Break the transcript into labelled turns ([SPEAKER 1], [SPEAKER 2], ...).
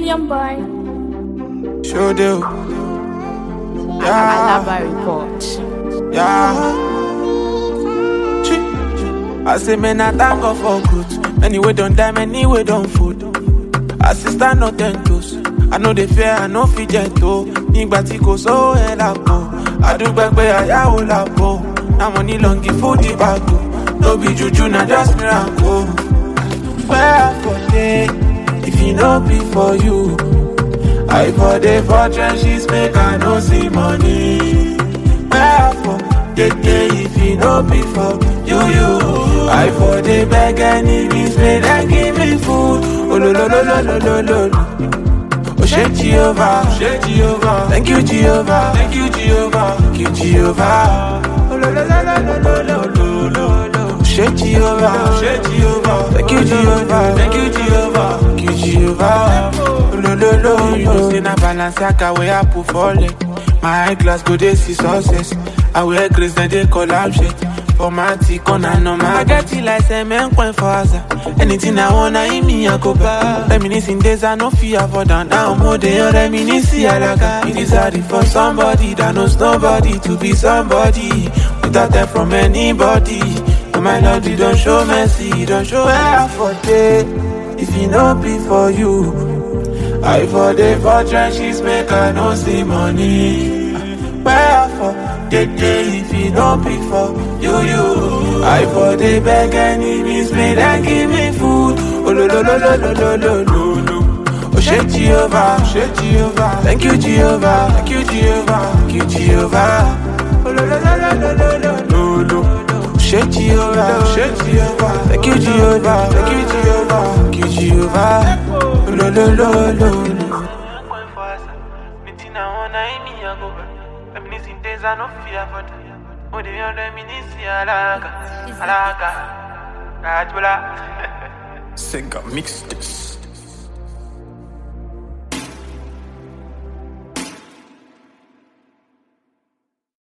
[SPEAKER 1] Young boy.
[SPEAKER 2] Show do.
[SPEAKER 1] Alaba report.
[SPEAKER 2] Yeah. Chi. I say, man, I thank God for good. Many way don't die, many way don't food. Assistant no ten toes. I know they fear, I know fit gentle. Nígbà tí kò sówó ẹ̀ lápò. Àdúgbò pé àyàwó lápò. Na money long give food the bago. No be juju, na just miracle. Where for day, if e no be for you. I for the for trenches make I no see money. Where for the day if e no be for you you. I for the beg enemies make them give me food. Oh lo lo lo lo lo lo lo. lo. Oh shake Jehovah, shake Jehovah. Thank you Jehovah, thank you Jehovah, thank you Jehovah. Oh lo lo lo lo lo lo lo lo lo. Shake Jehovah, shake Jehovah. Thank you Jehovah, thank you Jehovah, thank you Jehovah. Oh lo lo lo. You know say na Balenciaga wey I put for leg. My eye glass go dey see success. I wear grace then they collab shit. For my tick on and on my get it like cement point for Asa. Anything I want, I me I go buy. Reminiscing days I no fear for down. Now more than reminiscing alaga. It is hard for somebody that knows nobody to be somebody without help from anybody. Oh my Lord, you don't show mercy, you don't show where for day. If it no be for you, I for the for trenches make I no see money. Where for the day if it no be for you, you. I for the beg enemies make them give me food. Oh lo lo lo lo lo lo lo lo lo. Oh shake Jehovah, shake Jehovah. Thank you Jehovah, thank you Jehovah, thank you Jehovah. Oh lo lo lo lo lo lo lo lo lo. Shake Jehovah, shake Jehovah. Thank you Jehovah, thank you Jehovah, thank you Jehovah. Oh lo lo lo lo lo. Sega mix this.